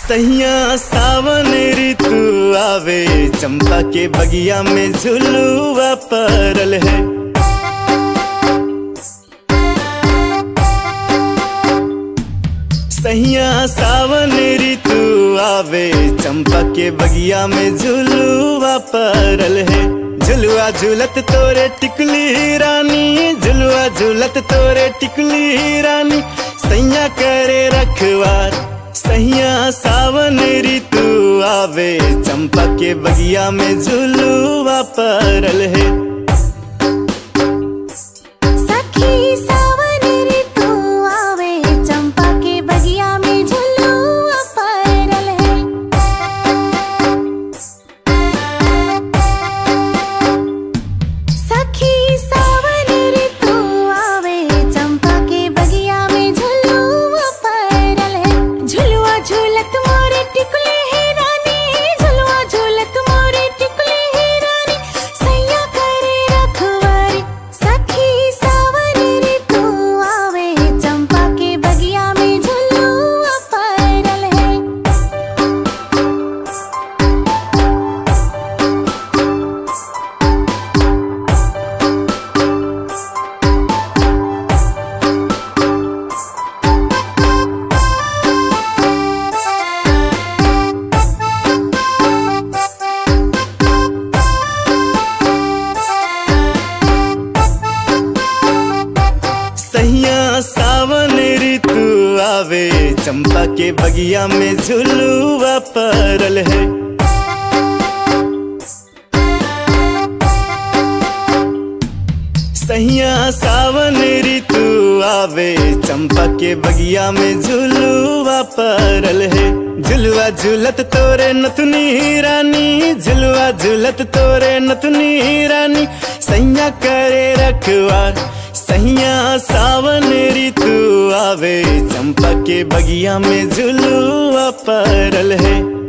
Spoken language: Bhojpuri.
सैया सावन ऋतु आवे चंपा के बगिया में झुलुआ परल है सैया सावन ऋतु आवे चंपा के बगिया में झुलुआ परल है झुलुआ झूलत तोरे टिकली रानी झुलुआ झूलत तोरे टिकली रानी सैया करे रखवार सैया सावन ऋतु आवे चंपा के बगिया में झुलुआ परल है सखी सावन ऋतु आवे चंपा के बगिया में झुलुआ परल है सखी सावन ऋतु आवे चंपा के बगिया में झुलुआ परल है झुलुआ झूलत मोरे टिकुले है रानी झुलुआ झूलत मोरे टिकुले है रानी सैया करे रखवारी सखी सावन ऋतु आवे चंपा के बगिया में झुलुआ परल है सैया सावन ऋतु आवे चंपा के बगिया में झुलुआ परल है सैया सावन ऋतु आवे चंपा के बगिया में झुलुआ परल है झुलुआ झूलत तोरे नथुनी रानी झुलुआ झूलत तोरे नथुनी रानी सैया करे रखवार सैया सावन ऋतु आवे चंपा के बगिया में झुलुआ परल है